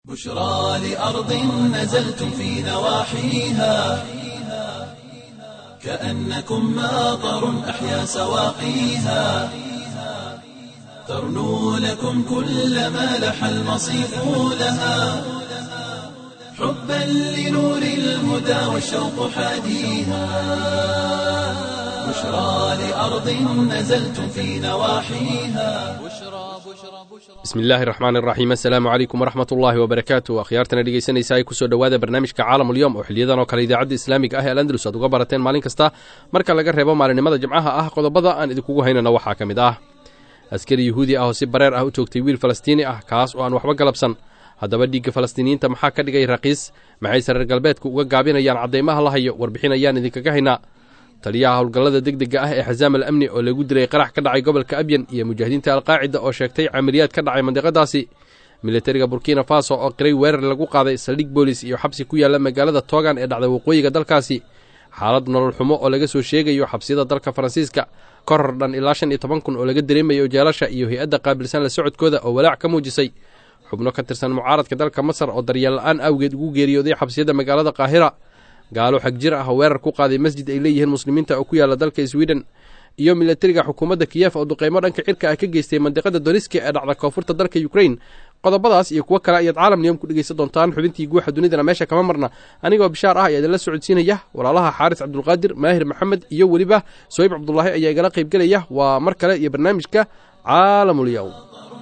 بشرى لأرض نزلتم في نواحيها كأنكم ماطر أحيا سواقيها ترنو لكم كل ما لح المصيف لها حبا لنور الهدى والشوق حاديها بشرى لأرض نزلتم في نواحيها bismi illaahi raxmaan iraxiim assalaamu calaykum waraxmat ullaahi wabarakaatu akhyaartana dhegeysanaysa ay kusoo dhowaada barnaamijka caalamulyoom oo xiliyadan oo kale idaacadda islaamiga ah ee alandalus aad uga barateen maalin kasta marka laga reebo maalinimada jimcaha ah qodobada aan idinkugu haynana waxaa ka mid ah askari yuhuudi ah oo si bareer ah u toogtay wiil falastiini ah kaas oo aan waxba galabsan haddaba dhiigga falastiiniyiinta maxaa ka dhigay raqiis maxayse reer galbeedku uga gaabinayaan caddaymaha la hayo warbixin ayaan idinkaga haynaa taliyaha howlgallada degdega ah ee xasaam al amni oo lagu diray qarax ka dhacay gobolka abyan iyo mujaahidiinta alqaacida oo sheegtay camaliyaad ka dhacay mandiqadaasi militariga burkina faso oo qiray weerar lagu qaaday saldhig boolis iyo xabsi ku yaalla magaalada toogan ee dhacda waqooyiga dalkaasi xaalad nolol xumo oo laga soo sheegayo xabsiyada dalka faransiiska koror dhan ilaa shan iyo toban kun oo laga dareemayo jeelasha iyo hay-adda qaabilsan la socodkooda oo walaac ka muujisay xubno ka tirsan mucaaradka dalka masar oo daryeel la-aan awgeed ugu geeriyooday xabsiyada magaalada qaahira gaalo xag jir ah oo weerar ku qaaday masjid ay leeyihiin muslimiinta oo ku yaalla dalka swiden iyo milatariga xukuumadda kiyef oo duqeymo dhanka cirka ah ka geystay mandiqada doniski ee dhacda koonfurta dalka ukrain qodobadaas iyo kuwo kale ayaad caalam niyom ku dhegeysan doontaan xubintii guuxa dunidana meesha kama marna anigoo bishaar ah ayaa idinla socodsiinaya walaalaha xaaris cabdulqaadir maahir maxamed iyo weliba soyib cabdulaahi ayaa igala qaybgelaya waa mar kale iyo barnaamijka caalamulyow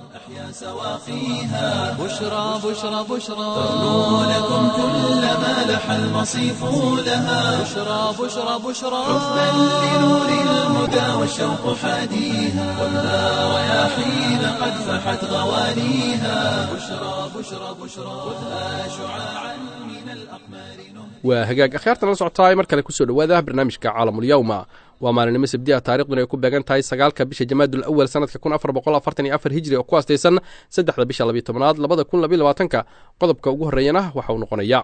سواقيها بشرى بشرى بشرى ترنو لكم كل ما لح المصيف لها بشرى بشرى بشرى حبا لنور الهدى والشوق حاديها ولا رياحين قد فحت غوانيها بشرى بشرى بشرى خذها شعاعا من الأقمار نهدى waa hagaag akhyaartan la socotaay mar kale kusoo dhowaada barnaamijka caalamulyawma waa maalinimo sabdi ah taarikhduna ay ku beegan tahay sagaalka bisha jamaadul awal sanadka kun afar boqol afartan iyo afar hijri oo ku astaysan saddexda bisha labiyo tobanaad labada kun labiyo labaatanka qodobka ugu horreeyana waxa uu noqonaya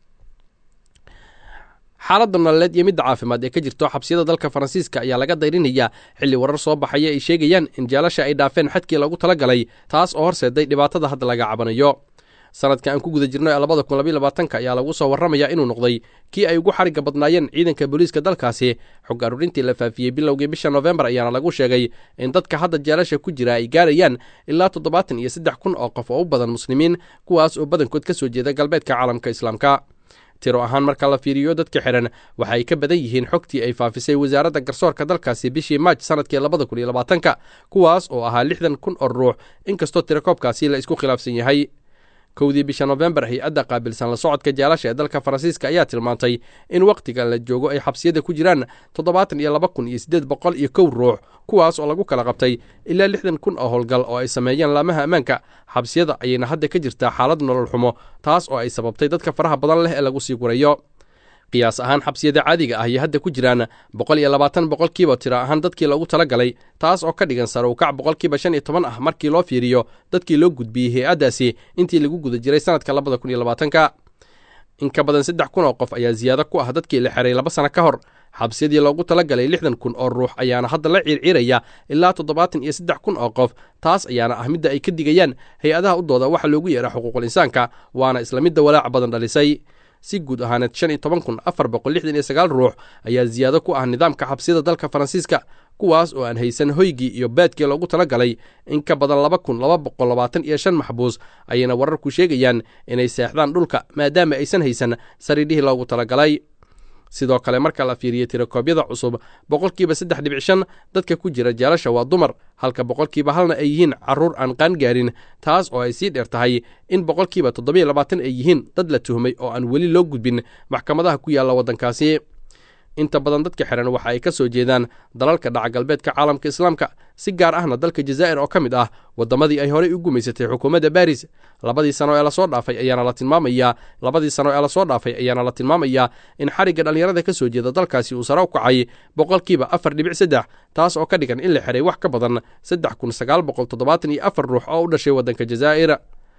xaaladda nololeed iyo midda caafimaad ee ka jirto xabsiyada dalka faransiiska ayaa laga dayrinayaa xilli warar soo baxaya ay sheegayaan in jaalasha ay dhaafeen xadkii loogu talagalay taas oo horseeday dhibaatada hadda laga cabanayo sanadka aan ku guda jirno ee labada kun labiyo labaatanka ayaa lagu soo warramayaa inuu noqday kii ay ugu xarigga badnaayeen ciidanka booliiska dalkaasi xog aruurintii la faafiyey bilowgii bisha noofembar ayaana lagu sheegay in dadka hadda jeelasha ku jira ay gaarayaan ilaa toddobaatan iyo saddex kun oo qof oo u badan muslimiin kuwaas oo badankood ka soo jeeda galbeedka caalamka islaamka tiro ahaan marka la fiiriyo dadka xihan waxa ay ka badan yihiin xogtii ay faafisay wasaaradda garsoorka dalkaasi bishii maaj sanadkii labada kun iyo labaatanka kuwaas oo ahaa lixdan kun oo ruux inkastoo tirakoobkaasi la isku khilaafsan yahay kowdii bisha nofembar hay-adda qaabilsan la socodka jaalasha ee dalka faransiiska ayaa tilmaantay in wakhtiga la joogo ay xabsiyada ku jiraan toddobaatan iyo laba kun iyo siddeed boqol iyo kow ruux kuwaas oo lagu kala qabtay ilaa lixdan kun oo howlgal oo ay sameeyeen laamaha ammaanka xabsiyada ayayna hadda ka jirtaa xaalad nolol xumo taas oo ay sababtay dadka faraha badan leh ee lagu sii gurayo qiyaas ahaan xabsiyada caadiga ah ayay hadda ku jiraan boqol iyo labaatan boqolkiiba tiro ahaan dadkii loogu talagalay taas oo ka dhigan sare ukac boqolkiiba shan iyo toban ah markii loo fiiriyo dadkii loo gudbiyey hay-addaasi intii lagu guda jiray sanadka labada kun iyo labaatanka in ka badan saddex kun oo qof ayaa siyaado ku ah dadkii la xiray laba sano ka hor xabsiyadii loogu talagalay lixdan kun oo ruux ayaana hadda la ciirciiraya ilaa toddobaatan iyo saddex kun oo qof taas ayaana ah midda ay ka digayaan hay-adaha u dooda waxa loogu yeera xuquuqul insaanka waana isla midda walaac badan dhalisay si guud ahaaneed shan iyo toban kun afar boqol lixdan iyo sagaal ruux ayaa siyaado ku ah nidaamka xabsiyada dalka faransiiska kuwaas oo aan haysan hoygii iyo baadkii loogu talagalay in ka badan laba kun laba boqol labaatan iyo shan maxbuus ayayna wararku sheegayaan inay seexdaan dhulka maadaama aysan haysan sariidhihii loogu talagalay sidoo kale marka la fiiriyo tirakoobyada cusub boqolkiiba saddex dhibic shan dadka ku jira jaalasha waa dumar halka boqolkiiba halna ay yihiin carruur aan qaan gaarin taas oo ay sii dheer tahay in boqolkiiba toddobiyo labaatan ay yihiin dad la tuhmay oo aan weli loo gudbin maxkamadaha ku yaalla waddankaasi inta badan dadka xihan waxa ay ka soo jeedaan dalalka dhaca galbeedka caalamka islaamka si gaar ahna dalka jazaa'ir oo ka mid ah waddamadii ay horey u gumaysatay xukuumadda baris labadii sano ee lasoo dhaafay ayaana la tilmaamayaa labadii sano ee lasoo dhaafay ayaana la tilmaamayaa in xarigga dhallinyarada ka soo jeeda dalkaasi uu sare u kacay boqolkiiba afar dhibic saddex taas oo ka dhigan in la xihay wax ka badan saddex kun sagaal boqol toddobaatan iyo afar ruux oo u dhashay waddanka jazaa'ir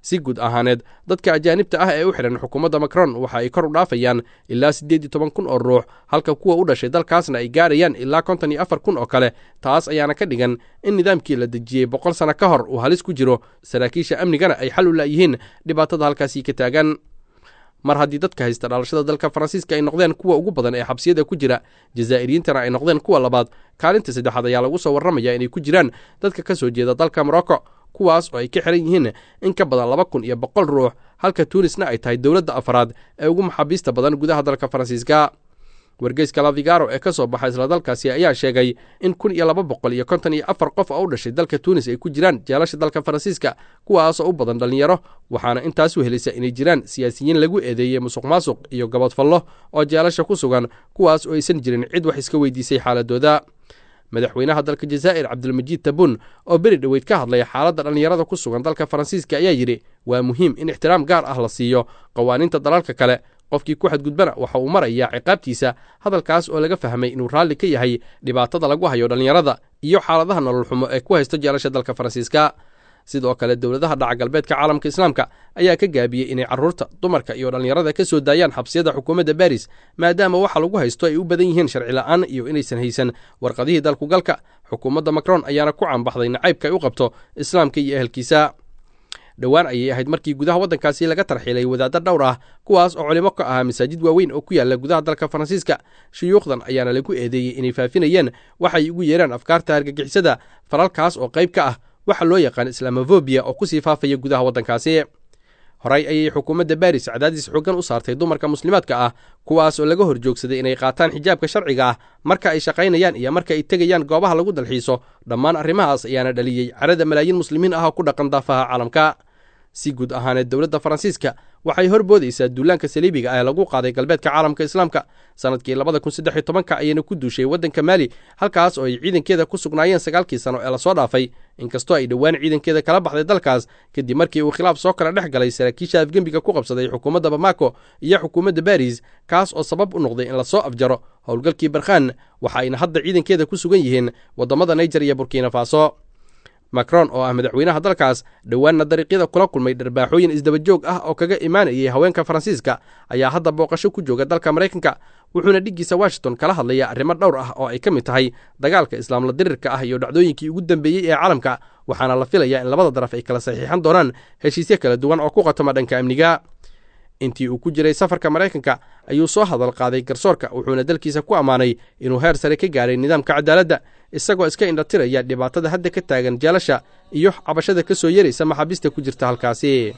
si guud ahaaneed dadka ajaanibta ah ee u xidhan xukuumadda macron waxa ay kor u dhaafayaan ilaa siddeed iyo toban kun oo ruux halka kuwa u dhashay dalkaasna ay gaarayaan ilaa konton iyo afar kun oo kale taas ayaana ka dhigan in nidaamkii la dejiyey boqol sano ka hor uu halis ku jiro saraakiisha amnigana ay xal u la'yihiin dhibaatada halkaasii ka taagan mar haddii dadka haysta dhalashada dalka faransiiska ay noqdeen kuwa ugu badan ee xabsiyada ku jira jazaa'iriyiintana ay noqdeen kuwa labaad kaalinta saddexaad ayaa lagu soo warramaya inay ku jiraan dadka ka soo jeeda dalka morocco kuwaas oo ay ka xiran yihiin in ka badan laba kun iyo boqol ruux halka tuunisna ay tahay dowladda afaraad ee ugu maxaabiista badan gudaha dalka faransiiska wargeyska lavigaro ee ka soo baxa isla dalkaasi ayaa sheegay in kun iyo laba boqol iyo konton iyo afar qof oo u dhashay dalka tuunis ay ku jiraan jeelasha dalka faransiiska kuwaasoo u badan dhallinyaro waxaana intaas wehelisa inay jiraan siyaasiyiin lagu eedeeyey musuq maasuq iyo gabadfallo oo jeelasha ku sugan kuwaas oo aysan jirin cid wax iska weydiisay xaaladooda madaxweynaha dalka jazaa'ir cabdilmajiid tabun oo beri dhoweyd ka hadlaya xaaladda dhallinyarada ku sugan dalka faransiiska ayaa yidhi waa muhiim in ixtiraam gaar ah la siiyo qawaaniinta dalalka kale qofkii ku xadgudbana waxa uu marayaa ciqaabtiisa hadalkaas oo laga fahmay inuu raalli ka yahay dhibaatada lagu hayo dhallinyarada iyo xaaladaha nolol xumo ee ku haysto jeelasha dalka faransiiska sidoo kale dowladaha dhaca galbeedka caalamka islaamka ayaa ka gaabiyey inay carruurta dumarka iyo dhallinyarada ka soo daayaan xabsiyada xukuumadda baris maadaama waxa lagu haysto ay u badan yihiin sharci la'aan iyo inaysan haysan warqadihii dalkugalka xukuumadda macron ayaana ku caanbaxday nacaybka ay u qabto islaamka iyo ehelkiisa dhowaan ayay ahayd markii gudaha waddankaasi laga tarxiilay wadaaddo dhowr ah kuwaas oo culimo ka ahaa masaajid waaweyn oo ku yaalla gudaha dalka faransiiska shuyuukhdan ayaana lagu eedeeyey inay faafinayeen waxay ugu yeeraan afkaarta argagixisada falalkaas oo qayb ka ah waxa loo yaqaan islamofobiya oo kusii faafaya gudaha waddankaasi horey ayay xukuumadda baris cadaadis xoogan u saartay dumarka muslimaadka ah kuwaas oo laga hor joogsaday inay qaataan xijaabka sharciga ah marka ay shaqaynayaan iyo marka ay tegayaan goobaha lagu dalxiiso dhammaan arrimahaas ayaana dhaliyey carada malaayiin muslimiin ah oo ku dhaqan daafaha caalamka si guud ahaaneed dowladda faransiiska waxay horboodaysaa duulaanka saliibiga ah ee lagu qaaday galbeedka caalamka islaamka sanadkii labada kun saddex iyo tobanka ayayna ku duushay waddanka maali halkaas oo ay ciidankeeda ku sugnaayeen sagaalkii sano ee lasoo dhaafay inkastoo ay dhowaan ciidankeeda kala baxday dalkaas kadib markii uu khilaaf soo kala dhex galay saraakiisha afgembiga ku qabsaday xukuumadda bamako iyo xukuumadda baris kaas oo sabab u noqday in lasoo afjaro howlgalkii barkhan waxa ayna hadda ciidankeeda ku sugan yihiin waddamada naijer iyo burkina faso macron oo ah madaxweynaha dalkaas dhowaanna dariiqyada kula kulmay dharbaaxooyin isdabajoog ah oo kaga imaanayay haweenka faransiiska ayaa hadda booqasho ku jooga dalka maraykanka wuxuuna dhiggiisa washington kala hadlayaa arrimo dhowr ah oo ay ka mid tahay dagaalka islaamla dirirka ah iyo dhacdooyinkii ugu dambeeyey ee caalamka waxaana la filayaa in labada daraf ay kala saxiixan doonaan heshiisyo kala duwan oo ku qatoma dhanka amniga intii uu ku jiray safarka maraykanka ayuu soo hadal qaaday garsoorka wuxuuna dalkiisa ku ammaanay inuu heer sare ka gaaray nidaamka cadaaladda isagoo iska indhatiraya dhibaatada hadda ka taagan jeelasha iyo cabashada ka soo yaraysa maxaabiista ku jirta halkaasi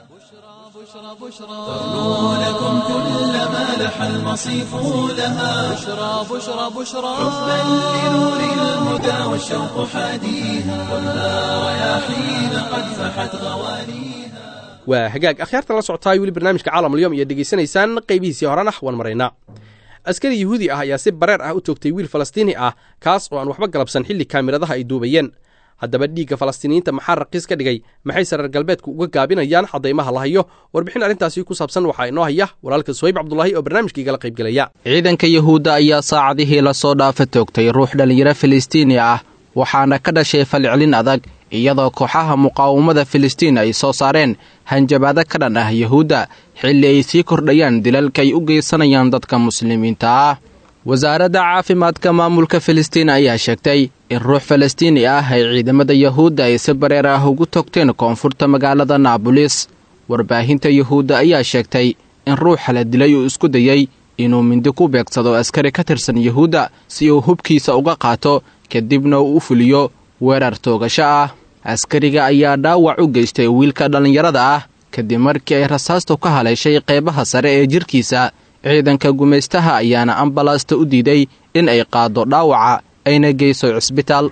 ترنو لكم كل ما لح المصيف لها بشرى بشرى بشرى حبا لنور الهدى والشوق حاديها والها رياحين قد فحت غوانيها waa hagaag akhyaartan la socotaay weli barnaamijka caalamulyoom iyo dhegaysanaysaan qaybihiisii horena waan maraynaa askari yuhuudi ah ayaa si bareer ah u toogtay wiil falastiini ah kaas oo aan waxba galabsan xilli kaamiradaha ay duubayeen haddaba dhiigga falastiiniyiinta maxaa raqiis ka dhigay maxayse reer galbeedku uga gaabinayaan caddaymaha la hayo warbixin arrintaasi ku saabsan waxaa inoo haya walaalka suhayb cabdulaahi oo barnaamijkaigala qaybgelaya ciidanka yuhuudda ayaa saacadihii lasoo dhaafa toogtay ruux dhallinyaro filistiini ah waxaana ka dhashay falcelin adag iyadoo kooxaha muqaawamada filistiin ay soo saareen hanjabaado ka dhan ah yuhuudda xilli ay sii kordhayaan dilalka ay u geysanayaan dadka muslimiinta ah wasaaradda caafimaadka maamulka filistiin ayaa sheegtay in ruux falastiini ah ay ciidamada yuhuudda ay si bareer ah ugu togteen koonfurta magaalada naabulis warbaahinta yuhuudda ayaa sheegtay in ruuxa la dilay uu isku dayey inuu mindi ku beegsado askari ka tirsan yuhuudda si uu hubkiisa uga qaato kadibna uu u fuliyo weerar toogasho ah askariga ayaa dhaawac u geystay wiilka dhallinyarada ah kadib markii ay rasaastu ka haleeshay qeybaha sare ee jirkiisa ciidanka gumaystaha ayaana ambalaasta u diiday in ay qaaddo dhaawaca ayna geyso cisbitaal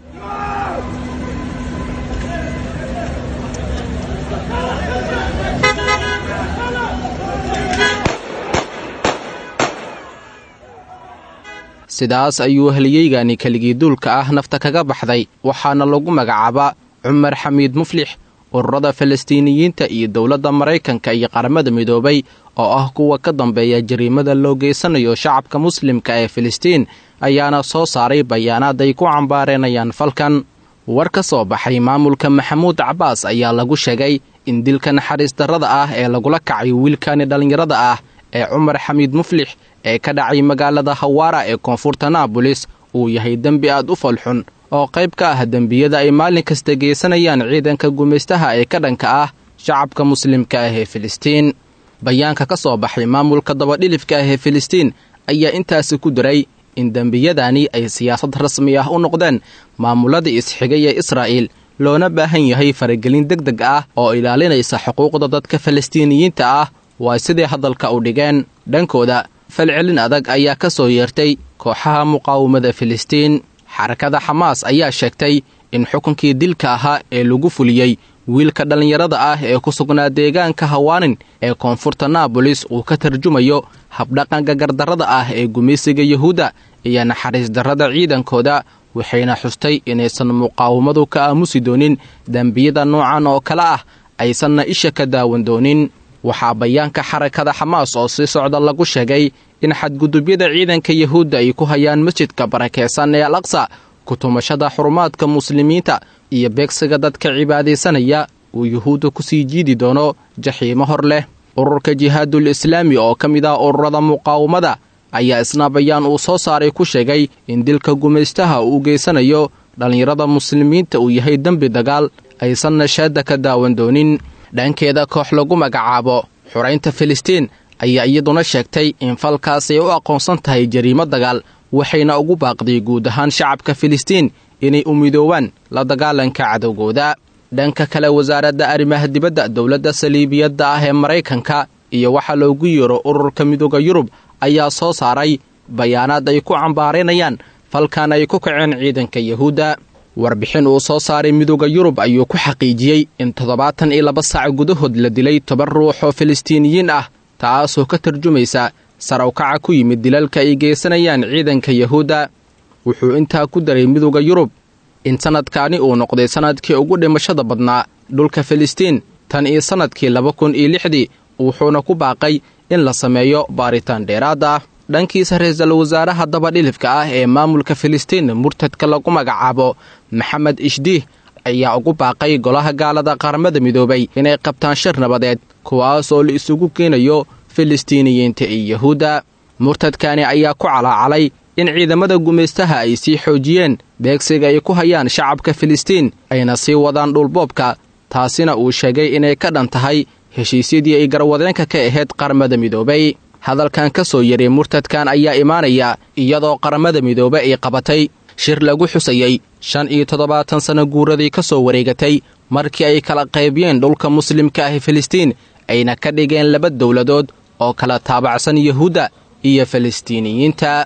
sidaas ayuu heliyeygani keligii duulka ah nafta kaga baxday waxaana lagu magacaabaa cumar xamiid muflix ururada falastiiniyiinta iyo dowladda maraykanka iyo qaramada midoobay oo ah kuwa ka dambeeya jariimada loo geysanayo shacabka muslimka ee filistiin ayaana soo saaray bayaanaad ay ku cambaareenayaan falkan war ka soo baxay maamulka maxamuud cabbaas ayaa lagu sheegay in dilka naxariis darrada ah ee lagula kacay wiilkani dhallinyarada ah ee cumar xamiid muflix ee ka dhacay magaalada hawaara ee koonfurta naabolis uu yahay dembi aad u falxun oo qayb ka ah dembiyada ay maalin kasta geysanayaan ciidanka gumaystaha ee ka dhanka ah shacabka muslimka ah ee filistiin bayaanka ka soo baxay maamulka dabadhilifka ah ee filistiin ayaa intaasi ku diray in dembiyadani ay siyaasad rasmi ah u noqdeen maamulada isxigay ee israa'iil loona baahan yahay faragelin deg deg ah oo ilaalinaysa xuquuqda dadka falastiiniyiinta ah waa siday hadalka u dhigeen dhankooda falcelin adag ayaa ka soo yeertay kooxaha muqaawamada filistiin xarakada xamaas ayaa sheegtay in xukunkii dilka ahaa ee lagu fuliyey wiilka dhallinyarada ah ee ku sugnaa deegaanka hawaanin ee koonfurta naabolis uu ka tarjumayo habdhaqanka gardarrada ah ee gumaysiga yuhuudda iyo naxariis darrada ciidankooda waxayna xustay inaysan muqaawamadu ka aamusi doonin dembiyada noocan oo kale ah aysanna isha ka daawan doonin waxaa bayaanka xarakada xamaas oo sii socda lagu sheegay in xadgudubyada ciidanka yuhuudda ay ku hayaan masjidka barakeysan ee al aqsa kutumashada xurumaadka muslimiinta iyo beegsiga dadka cibaadaysanaya uu yuhuudda ku sii jiidi doono jaxiimo hor leh ururka jihaadul islaami oo ka mid ah ururada muqaawamada ayaa isna bayaan uu soo saaray ku sheegay in dilka gumaystaha uu geysanayo dhallinyarada muslimiinta uu yahay dembi dagaal aysanna shaadda ka daawan doonin dhankeeda koox lagu magacaabo xuraynta filistiin ayaa iyaduna sheegtay in falkaas ay u aqoonsan tahay jariimo dagaal waxayna ugu baaqday guud ahaan shacabka filistiin inay u midoowaan la dagaalanka cadowgooda dhanka kale wasaaradda arrimaha dibadda dowladda saliibiyadda ah ee maraykanka iyo waxaa loogu yeero ururka midooda yurub ayaa soo saaray bayaanaad ay ku cambaaraynayaan falkan ay ku kaceen ciidanka yuhuudda warbixin uu soo saaray midooda yurub ayuu ku xaqiijiyey in toddobaatan iyo laba saac gudahood la dilay toban ruux oo filistiiniyiin ah taasoo ka tarjumaysa sarawkaca ku yimid dilalka ay geysanayaan ciidanka yuhuudda wuxuu intaa ku daray midooda yurub in sannadkaani uu noqday sannadkii ugu dhimashada badnaa dhulka filistiin tan iyo sannadkii laba kun iyo lixdii wuxuuna ku baaqay in la sameeyo baaritaan dheeraad ah dhankiisa ra-iisul wasaaraha dabadhilifka ah ee maamulka filistiin murtadka lagu magacaabo maxamed ishdiih ayaa ugu baaqay golaha gaalada qaramada midoobay inay qabtaan shir nabadeed kuwaas oo la isugu keenayo filistiiniyiinta iyo yuhuudda murtadkani ayaa ku calaacalay in ciidamada gumaystaha ay sii xoojiyeen beegsiga ay ku hayaan shacabka filistiin ayna sii wadaan dhulboobka taasina uu sheegay inay ka dhan tahay heshiisyadii ay garwadeenka ka ahayd qaramada midoobay hadalkan ka soo yaray murtadkan ayaa imaanaya iyadoo qaramada midoobe ay qabatay shir lagu xusayey shan iyo toddobaatan sanno guuradii ka soo wareegatay markii ay kala qaybiyeen dhulka muslimka ah filistiin ayna ka dhigeen laba dowladood oo kala taabacsan yuhuudda iyo falistiiniyiinta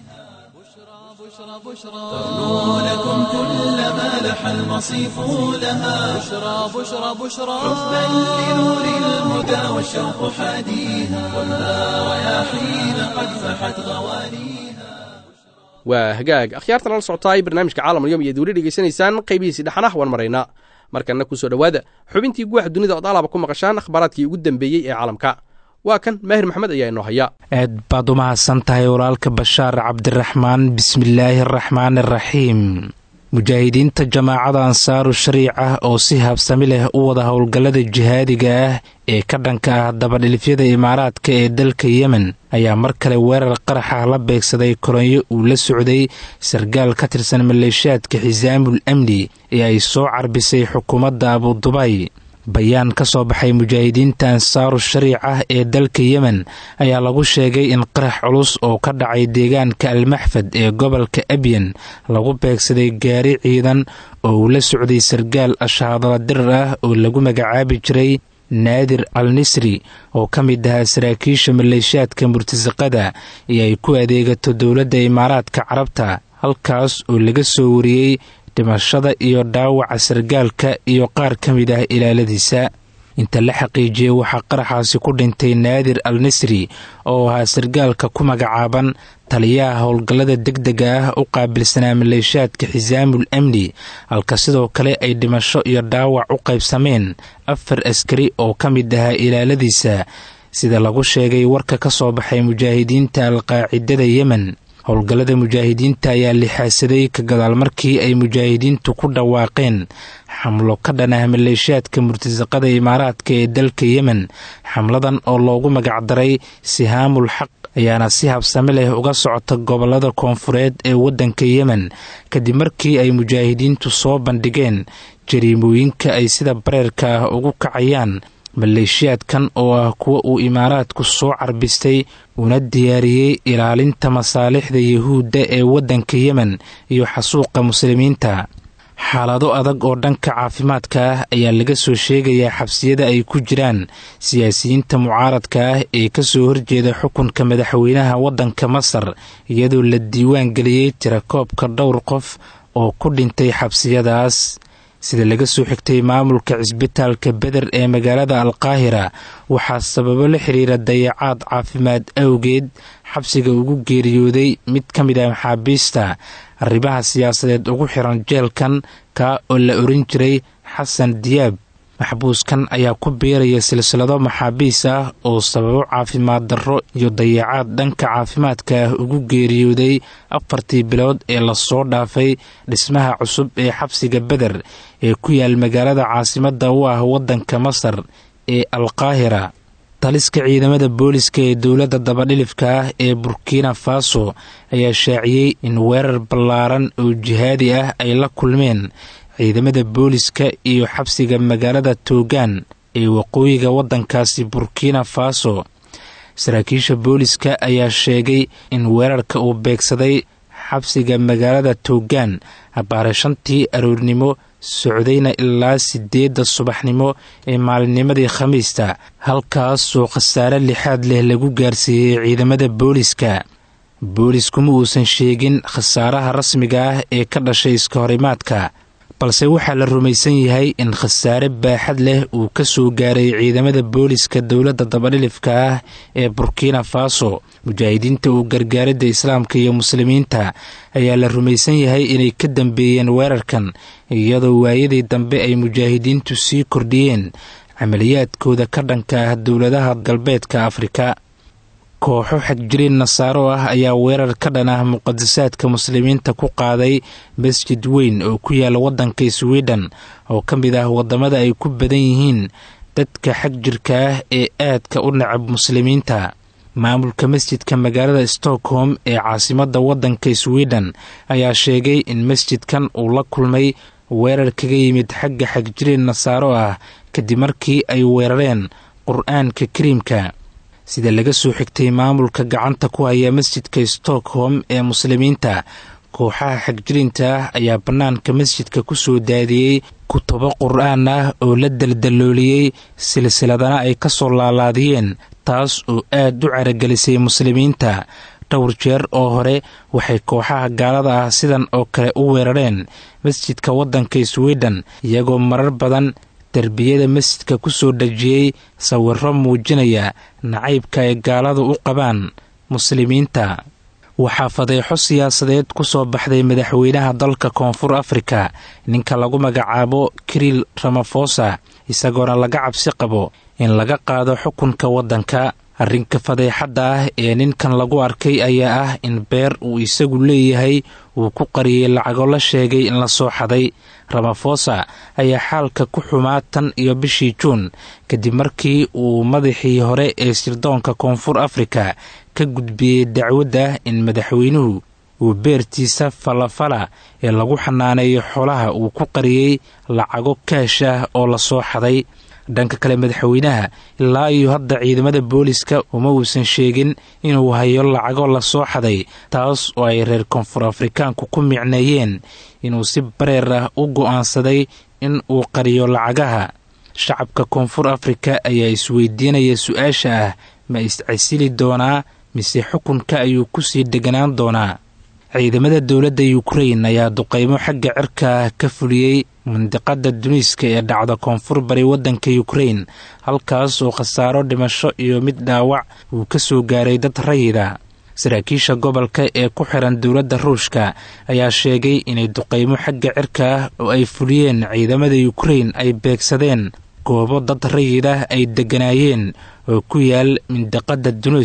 تغنو لكم كل ما لح المصيف لها بشرى بشرى بشرى حبا لنور الهدى والشوق حاديها والها رياحين قد فحت غوانيها waa hagaag akhyaartan la socotaay barnaamijka caalamulyoom iyo duuli dhegaysanaysaan qaybihiisii dhexanah waan maraynaa markanna ku soo dhowaada xubintii guwaxa dunida ood alaaba ku maqashaan akhbaaraadkii ugu dambeeyey ee caalamka waa kan maahir maxamed ayaa inoo haya aad baad u mahadsan tahay walaalka bashaar cabdiraxmaan bismillaahi araxmaan araxiim mujaahidiinta jamaacada ansaaru shariica oo si habsami leh u wada howlgallada jihaadiga ah ee ka dhanka ah dabadhilifyada imaaraadka ee dalka yemen ayaa mar kale weerar qaraxa la beegsaday kolonyo uu la socday sargaal ka tirsan maleeshiyaadka xisaamul amni ee ay soo carbisay xukuumadda abudubay bayaan ka soo baxay mujaahidiinta ansaaru shariica ee dalka yemen ayaa lagu sheegay in qarax culus oo ka dhacay deegaanka almaxfad ee gobolka abyan lagu beegsaday gaari ciidan oo uu la socday sargaal ashaadala dirar ah oo lagu magacaabi jiray naadir al nisri oo ka mid ahaa saraakiisha maleeshiyaadka murtasaqada iyo ay ku adeegato dowladda imaaraadka carabta halkaas oo laga soo wariyey dhimashada iyo dhaawaca sargaalka iyo qaar ka mid ah ilaaladiisa inta la xaqiijiyey waxaa qaraxaasi ku dhintay naadir al nisri oo ahaa sargaalka ku magacaaban taliyaha howlgallada degdega ah u qaabilsanaa maleeshiyaadka xisaamul amni halka sidoo kale ay dhimasho iyo dhaawac u qaybsameen afar askari oo ka mid ahaa ilaaladiisa sida lagu sheegay warka ka soo baxay mujaahidiinta alqaacidada yemen howlgallada mujaahidiinta ayaa lixaasaday ka gadaal markii ay mujaahidiintu ku dhawaaqeen xamlo ka dhan ah maleeshiyaadka murtasaqada imaaraadka ee dalka yemen xamladan oo loogu magacdaray sihaamul xaq ayaana si habsame leh uga socota gobolada koonfureed ee waddanka yemen kadib markii ay mujaahidiintu soo bandhigeen jariimooyinka ay sida bareerka ah ugu kacayaan maleeshiyaadkan oo ah kuwa uu imaaraadku soo carbistay una diyaariyey ilaalinta masaalixda yuhuudda ee waddanka yemen iyo xasuuqa muslimiinta xaalado adag oo dhanka caafimaadka ah ayaa laga soo sheegayaa xabsiyada ay ku jiraan siyaasiyiinta mucaaradka ah ee kasoo horjeeda xukunka madaxweynaha waddanka masar iyadoo la diiwaan geliyey tirakoobka dhowr qof oo ku dhintay xabsiyadaas sida laga soo xigtay maamulka cisbitaalka beder ee magaalada alqaahira waxaa sababo la xiriira dayacaad caafimaad awgeed xabsiga ugu geeriyooday mid ka mid ah maxaabiista arrimaha siyaasadeed ugu xiran jeelkan kaa oo la oran jiray xasan diyaab maxbuuskan ayaa ku biiraya silsilado maxaabiis ah oo sababo caafimaad darro iyo dayacaad dhanka caafimaadka ah ugu geeriyooday afartii bilood ee lasoo dhaafay dhismaha cusub ee xabsiga beder ee ku yaal magaalada caasimadda u ah waddanka masar ee alqaahira taliska ciidamada booliska ee dowladda dabadhilifka ah ee burkina faso ayaa shaaciyey in weerar ballaaran oo jihaadi ah ay la kulmeen ciidamada booliska iyo xabsiga magaalada toogaan ee waqooyiga waddankaasi burkina faso saraakiisha booliska ayaa sheegay in weerarka uu beegsaday xabsiga magaalada toogaan abbaare shantii aroornimo socdayna ilaa sideedda subaxnimo ee maalinnimadii khamiista halkaasoo khasaare lixaad leh lagu gaarsiiyey ciidamada booliska booliskuma uusan sheegin khasaaraha rasmiga ah ee ka dhashay iska horimaadka balse waxaa la rumaysan yahay in khasaare baaxad leh uu ka soo gaaray ciidamada booliska dowladda dabadhilifka ah ee burkina faso mujaahidiinta uu gargaaridda islaamka iyo muslimiinta ayaa la rumaysan yahay inay ka dambeeyeen weerarkan iyadoo waayadii dambe ay mujaahidiintu sii kordhiyeen camaliyaadkooda ka dhanka ah dowladaha galbeedka afrika kooxo xagjiriin nasaaro ah ayaa weerar ka dhan ah muqadasaadka muslimiinta ku qaaday masjid weyn oo ku yaala waddanka sweden oo ka mid ah waddamada ay ku badan yihiin dadka xagjirka ah ee aadka u nacab muslimiinta maamulka masjidka magaalada stockholm ee caasimadda waddanka sweden ayaa sheegay in masjidkan uu la kulmay weerar kaga yimid xagga xagjiriin nasaaro ah kadib markii ay weerareen qur-aanka kariimka sida laga soo xigtay maamulka gacanta ku haya masjidka stockholm ee muslimiinta kooxaha xagjiriinta ah ayaa bannaanka masjidka ku soo daadiyey kutubo qur-aan ah oo la daldalooliyey silsiladana ay ka soo laalaadiyeen taas oo aad u caragelisay muslimiinta dhowr jeer oo hore waxay kooxaha gaalada ah sidan oo kale u weerareen masjidka waddanka sweden iyagoo marar badan derbiyada masjidka ku soo dhejiyey sawiro muujinaya nacaybka ay gaaladu u qabaan muslimiinta waxaa fadeexo siyaasadeed ku soo baxday madaxweynaha dalka koonfur afrika ninka lagu magacaabo kiriil ramafosa isagoona laga cabsi qabo in laga qaado xukunka waddanka arrinka fadeexadda ah ee ninkan lagu arkay ayaa ah in beer uu isagu leeyahay uu ku qariyey lacago la sheegay in la soo xaday ramafosa ayaa xaalka ku xumaa tan iyo bishii juun kadib markii uu madaxii hore ee sirdoonka koonfur afrika ka gudbiyey dacwadda in madaxweynuhu uu beertiisa falafala ee lagu xanaaneeyo xoolaha uu ku qariyey lacago kaash ah oo la soo xaday dhanka kale madaxweynaha ilaa iyo hadda ciidamada booliska uma uusan sheegin inuu hayo lacago la soo xaday taas oo ay reer koonfur afrikaanku ku micneeyeen inuu si bareer ah u go'aansaday in uu qariyo lacagaha shacabka koonfur afrika ayaa isweydiinaya su-aasha ah ma iscasili doonaa mise xukunka ayuu kusii deganaan doonaa ciidamada dowladda yukrain ayaa duqeymo xagga cirka ah ka fuliyey mandiqada duniiska ee dhacda koonfur bari waddanka yukrain halkaas oo khasaaro dhimasho iyo mid dhaawac uu ka soo gaaray dad rayida saraakiisha gobolka ee ku xiran dowladda ruushka ayaa sheegay inay duqeymo xagga cirka ah oo ay fuliyeen ciidamada yukrain ay beegsadeen goobo dad rayidah ay degganaayeen oo ku yaal mindiqada duniisk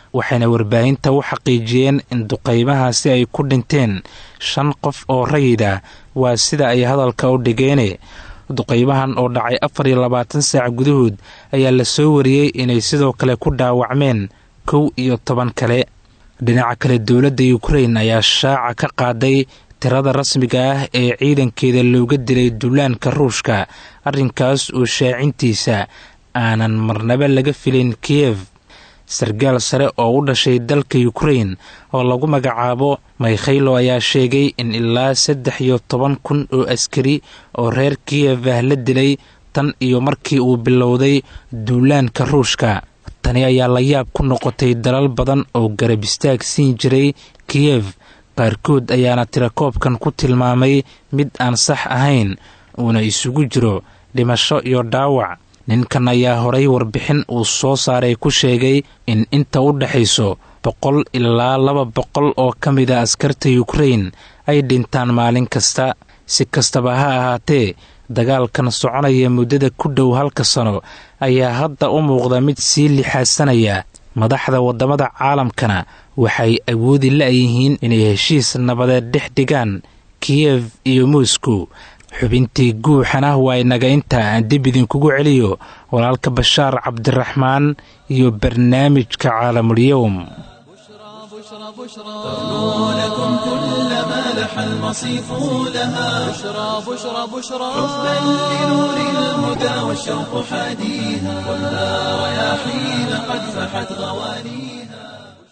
waxayna warbaahinta u xaqiijiyeen in duqaymahaasi ay ku dhinteen shan qof oo rayida waa sida ay hadalka u dhigeene duqaymahan oo dhacay afar iyo labaatan saac gudahood ayaa la soo wariyey inay sidoo kale ku dhaawacmeen kow iyo toban kale dhinaca kale dowladda yukrain ayaa shaaca ka qaaday tirada rasmiga ah ee ciidankeeda looga dilay duulaanka ruushka arrinkaas oo shaacintiisa aanan marnaba laga filin kiyef sargaal sare oo u dhashay dalka yukrain oo lagu magacaabo maykhaylo ayaa sheegay in ilaa saddex iyo toban kun oo askari oo reer kiyef ah la dilay tan iyo markii uu bilowday duulaanka ruushka tani ayaa la yaab ku noqotay dalal badan oo garab istaag siin jiray kiyef qaarkood ayaana tirakoobkan ku tilmaamay mid aan sax ahayn uuna isugu jiro dhimasho iyo dhaawac ninkan ayaa horay warbixin uu soo saaray ku sheegay in inta u dhexayso boqol ilaa laba boqol oo ka mid a askarta yukrain ay dhintaan maalin kasta si kastaba ha ahaatee dagaalkan soconaya muddada ku dhow halka sano ayaa hadda u muuqda mid sii lixaadsanaya madaxda waddamada caalamkana waxay awoodi la-yihiin inay heshiis nabadeed dhex dhigaan kiyef iyo moscow xubintii guuxana waa inaga inta aan dib idinkugu celiyo walaalka bashaar cabdiraxmaan iyo barnaamijka caalamulyowm بشرى بشرى لكم كل ما لح المصيف لها بشرى بشرى بشرى حبا لنور الهدى والشوق حاديها ولا رياحين قد فحت غوانيها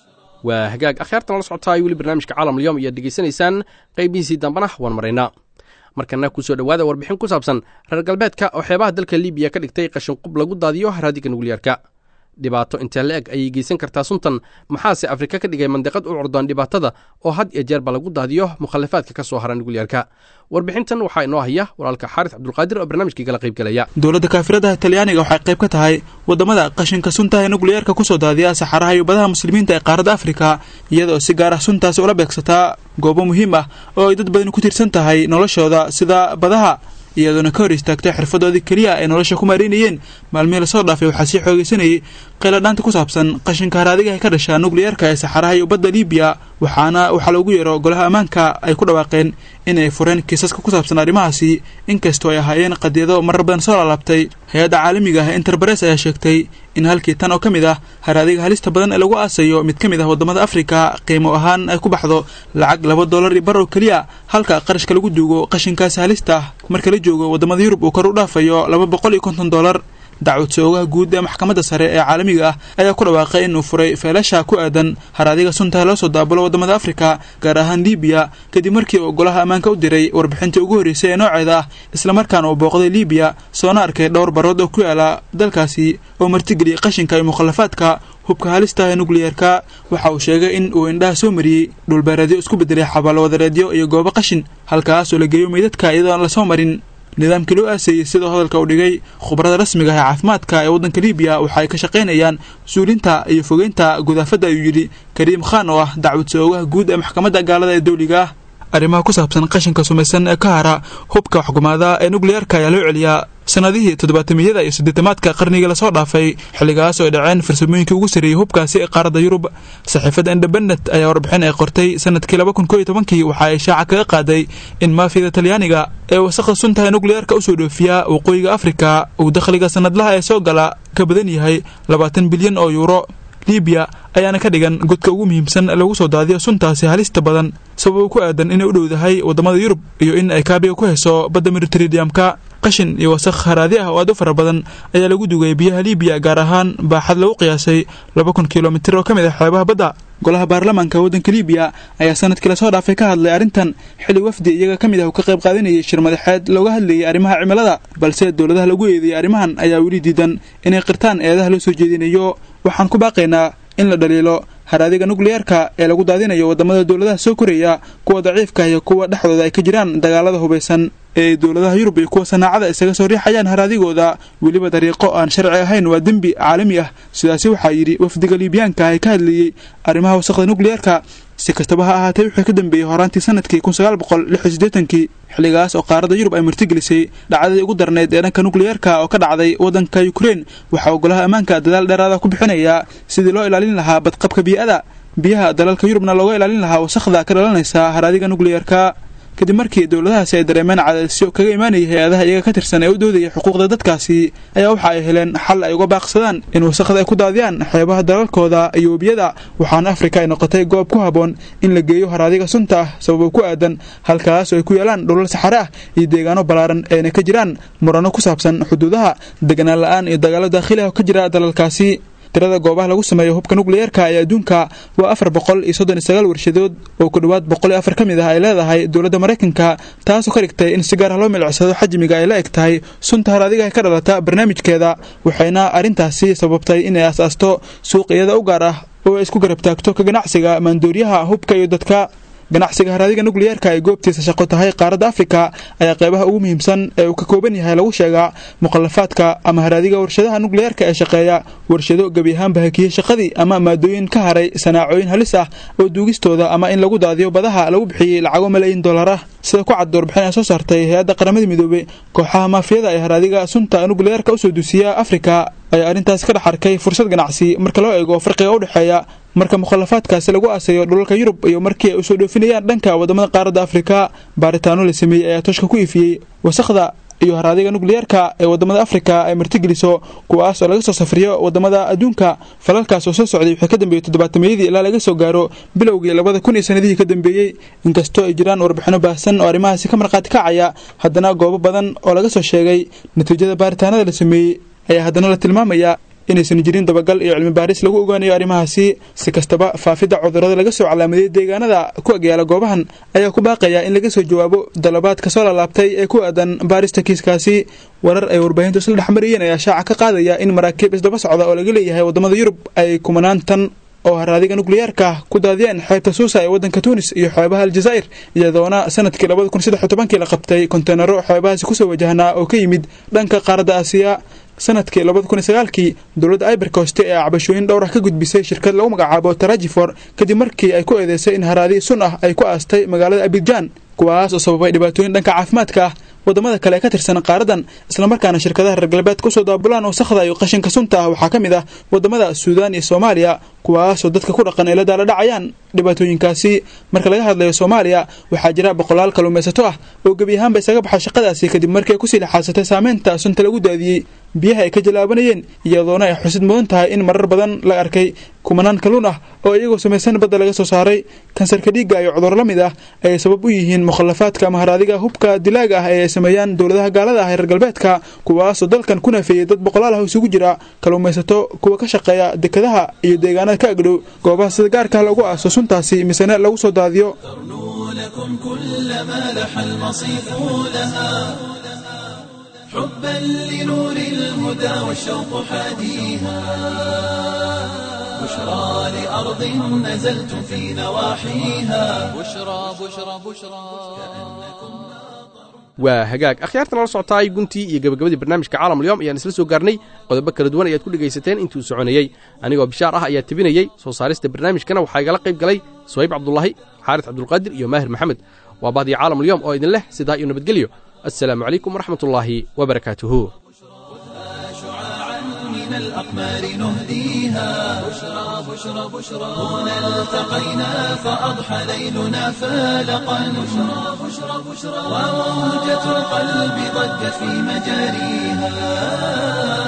waa hagaag akhyaartan la socotaa weli barnaamijka caalam alyom ayaad dhegaysanaysaan qaybihiisii dambana waan maraynaa markana kusoo dhowaada warbixin ku saabsan reer galbeedka oo xeebaha dalka libiya ka dhigtay qashinqub lagu daadiyo haraadiga nukliyeerka dhibaato intee la eg ayay geysan kartaa suntan maxaase afrika ka dhigay mandiqad u curdaan dhibaatada oo had iyo jeerba lagu daadiyo mukhalifaadka ka soo hara nukliyeerka warbixintan waxaa inoo haya walaalka xaaris cabdulqaadir oo barnaamijkii kala qaybgelaya dowladda kaafiradaha talyaaniga waxay qayb ka tahay waddamada qashinka sunta ee nukliyeerka kusoo daadiya saxaraha iyo badaha muslimiinta ee qaaradda afrika iyadaoo si gaar ah suntaasi ula beegsataa goobo muhiim ah oo ay dad badani ku tiirsan tahay noloshooda sida badaha iyadoona ka hor istaagtay xirfadoodii keliya ay nolosha ku maareynayeen maalmihii lasoo dhaafay waxaa sii xoogaysanayay qayladhaanta ku saabsan qashinka haraadiga ee ka dhasha nukliyeerka ee saxaraha iyo badda libiya waxaana waxaa loogu yeero golaha ammaanka ay ku dhawaaqeen inay fureen kiisaska ku saabsan arrimahaasi inkastoo ay ahaayeen qadiyado marar badan soo laalaabtay hay-adda caalamiga ah interbares ayaa sheegtay in halkii tan oo ka mid ah haraadiga halista badan ee lagu aasayo mid ka mid ah waddamada afrika qiimo ahaan ay ku baxdo lacag laba dollar iyo bar oo keliya halka qarashka lagu duugo qashinkaasi halista ah marka la joogo waddamada yurub uu kor u dhaafayo laba boqol iyo konton dollar dacwad soogaha guud ee maxkamadda sare ee caalamiga ah ayaa ku dhawaaqay inuu furay feelasha ku aadan haraadiga suntaha loo soo daabulo waddamada afrika gaar ahaan libiya kadib markii uu golaha ammaanka u diray warbixintii ugu horreysay ee nooceeda ah islamarkaana uu booqday libiya soona arkay dhowr barood oo ku yaala dalkaasi oo martigeliyay qashinka iyo mukhallafaadka hubka halistaha ee nukliyeerka waxa uu sheegay in uu indhaha soo mariyey dhulbeereedyo isku bedelay xabaalo wadareedyo iyo goobo qashin halkaas oo la geeyo meydadka iyadoon lasoo marin nidaamkii loo aaseeyey sidoo hadalka uu dhigay khubarada rasmiga ah ee caafimaadka ee waddanka libiya waxa ay ka shaqaynayaan suulinta iyo fogeynta gudaafadda ayuu yidhi kariim khan oo ah dacwad soogaha guud ee maxkamadda gaalada ee dawliga ah arrimaha ku saabsan qashinka sumaysan ee ka hara hubka xukumaada ee nukliyeerka ayaa loo celiyaa sanadihii toddobaatamiyada iyo siddeetamaadka qarnigii lasoo dhaafay xilligaas oo ay dhaceen farsamooyinkii ugu sarreeyey hubkaasi ee qaaradda yurub saxiifadda independent ayaa warbixin ay qortay sanadkii laba kun koo iyo tobankii waxa ay shaaca kaga qaaday in maafiyada talyaaniga ee wasaqda suntaha nukliyeerka usoo dhoofiya waqooyiga afrika uu dakhliga sanadlaha ee soo gala ka badan yahay labaatan bilyan oo yuuro libiya ayaana ka dhigan godka ugu muhiimsan lagu soo daadiyo suntaasi halista badan sabab ku aadan inay u dhowdahay waddamada yurub iyo in ay kaabiga ku hayso badda mediteradiamka qashin iyo wasaq haraadi ah oo aad u fara badan ayaa lagu dugay biyaha libiya gaar ahaan baaxad lagu qiyaasay laba kun kilomitir oo ka mid ah xeebaha badda golaha baarlamaanka waddanka libiya ayaa sanadkii lasoo dhaafay ka hadlay arrintan xilli wafdi iyaga ka mid ah uu ka qayb qaadanayay shir madaxeed looga hadlayay arrimaha cimilada balse dowladaha lagu eedeeyay arrimahan ayaa weli diidan inay qirtaan eedaha loo soo jeedinayo waxaan ku baaqaynaa in la dhaliilo haraadiga nukliyeerka ee lagu daadinayo waddamada dowladaha soo koraya kuwa daciifka iyo kuwa dhexdooda ay ka jiraan dagaalada hubaysan ee dowladaha yurub iyo kuwa sanaacada isaga soo riixayaan haraadigooda weliba dariiqo aan sharci ahayn waa dembi caalami ah sidaasi waxaa yidhi wafdiga liibyaanka ee ka hadlayey arrimaha wasaqda nukliyeerka si kastaba ha ahaatee wuxuu ka dambeeyey horaantii sanadkii kun sagaal boqol lix iyo siddeetankii xilligaas oo qaaradda yurub ay martigelisay dhacdadii ugu darneyd ee dhanka nukliyeerka oo ka dhacday waddanka ukrein waxaa ogolaha ammaanka dadaal dheeraada ku bixinayaa sidii loo ilaalin lahaa badqabka bii'ada biyaha dalalka yurubna looga ilaalin lahaa wasaqda ka dhalanaysa haraadiga nukliyeerka kadib markii dowladahaasi ay dareemeen cadaadisyo kaga imaanayay hay-adaha iyaga ka tirsan ee u doodaya xuquuqda dadkaasi ayaa waxa ay heleen xal ay uga baaqsadaan in wasaqda ay ku daadiyaan xeebaha dalalkooda iyo webiyada waxaana afrika ay noqotay goob ku habboon in la geeyo haraadiga sunta ah sababo ku aadan halkaas oo ay ku yaalaan dhulal saxare ah iyo deegaano ballaaran eena ka jiraan murano ku saabsan xuduudaha deganaan la-aan iyo dagaalo daakhili ah oo ka jira dalalkaasi tirada goobaha lagu sameeyo hubka nukliyeerka ee adduunka waa afar boqol iyo soddon iyo sagaal warshadood oo ku dhowaad boqol iyo afar ka mid ah ay leedahay dowladda maraykanka taasoo ka dhigtay in si gaar ah loo milicsado xajmiga ay la eg tahay sunta haraadiga ka dhalata barnaamijkeeda waxayna arrintaasi sababtay inay aas-aasto suuq iyada u gaar ah oo ay isku garab taagto ka ganacsiga maandooriyaha hubka iyo dadka ganacsiga haraadiga nukliyeerka ay goobtiisa shaqo tahay qaaradda afrika ayaa qeybaha ugu muhiimsan ee uu ka kooban yahay lagu sheegaa mukhalafaadka ama haraadiga warshadaha nukliyeerka ee shaqeeya warshado gebi ahaanba hakiyey shaqadii ama maadooyin ka haray sanaacooyin halis ah oo duugistooda ama in lagu daadiyo badaha lagu bixiyey lacago malaayiin dollar ah sida ku cad warbixin ay soo saartay hay-adda qaramada midoobey kooxaha maafiyada ee haraadiga sunta nukliyeerka usoo duusiya afrika ayaa arrintaas ka dhex arkay fursad ganacsi marka loo eego farqiga u dhexeeya marka mukhalafaadkaasi lagu aasayo dhulalka yurub iyo markii ay usoo dhoofinayaan dhanka wadamada qaaradda afrika baaritaano la sameeyey ayaa tooshka ku ifiyey wasaqda iyo haraadiga nukliyeerka ee wadamada afrika ay martigeliso kuwaas oo laga soo safriyo wadamada adduunka falalkaas oo soo socday wixii ka dambeeyey toddobaatameyadii ilaa laga soo gaaro bilowgii labada kun iyo sanadihii ka dambeeyey inkastoo ay jiraan warbixino baahsan oo arrimahaasi ka markhaati kacaya haddana goobo badan oo laga soo sheegay natiijada baaritaanada la sameeyey ayaa haddana la tilmaamaya inaysan jirin dabagal iyo cilmi baaris lagu ogaanayo arrimahaasi si kastaba faafidda cudurrada laga soo calaamadiyey deegaanada ku agyaala goobahan ayaa ku baaqaya in laga soo jawaabo dalabaadka soo laalaabtay ee ku aadan baarista kiiskaasi warar ay warbaahintu isla dhexmariyeen ayaa shaaca ka qaadaya in maraakiib isdaba socda oo laga leeyahay wadamada yurub ay kumanaan tan oo haraadiga nukliyeerka ku daadiyeen xeebta suusa ee waddanka tuunis iyo xeebaha aljazaa'ir iyadoona sanadkii labada kun saddex iyo tobankii la qabtay konteenaro xeebahaasi kusoo wajahnaa oo ka yimid dhanka qaaradda aasiya sanadkii labada kun iyo sagaalkii dowladda ibercoste ee cabashooyin dhowr ah ka gudbisay shirkad lagu magacaabo tarajifor kadib markii ay ku eedeysay in haraadi sun ah ay ku aastay magaalada abidjan kuwaas oo sababay dhibaatooyin dhanka caafimaadka ah wadamada kale ee ka tirsan qaaradan islamarkaana shirkadaha reer galbeedka usoo daabulaan wasaqda iyo qashinka sunta ah waxaa ka mid ah wadamada suudaan iyo soomaaliya kuwaasoo dadka ku dhaqan ay la daala dhacayaan dhibaatooyinkaasi marka laga hadlayo soomaaliya waxaa jira boqolaal kaluumaysato ah oo gebi ahaanba isaga baxay shaqadaasi kadib markii ay kusii lixaasatay saameynta sunta lagu daadiyey biyaha ay ka jalaabanayeen iyadoona ay xusid mudan tahay in marar badan la arkay kumanaan kaluun ah oo iyagoo samaysan badda laga soo saaray kansarka dhiigga iyo cudurro la mid ah ayay sabab u yihiin mukhalafaadka ama haraadiga hubka dilaaga ah ee ay sameeyaan dowladaha gaalada ah ee reer galbeedka kuwaasoo dalkan ku naafeeyey dad boqolaal ah oo isugu jira kaluumaysato kuwa ka shaqeeya dekadaha iyo deegaanada ka agdhow goobaha sida gaarka lagu aaso suntaasi misena lagu soo daadiyo لكم كل ما لح المصيف لها حبا لنور الهدى والشوق حاديها بشرى لأرض نزلتم في نواحيها بشرى بشرى بشرى waa hagaag akhyaartan la socotaay guntii iyo gabagabadii barnaamijka caalamulyoom ayaan isla soo gaarnay qodobo kala duwan ayaad ku dhegaysateen intuu soconayey anigoo bishaar ah ayaa tebinayey soo saarista barnaamijkana waxaa igala qayb galay suhayb cabdulaahi xaaris cabdulqaadir iyo maahir maxamed waa bahdii caalamulyoom oo idin leh sidaa iyo nabadgelyo assalaamu calaykum waraxmatullaahi wabarakaatuhu شعاعا من الأقمار نهديها بشرى بشرى بشرى هنا التقينا فأضحى ليلنا فالقا بشرى بشرى بشرى وموجة القلب ضجت في مجاريها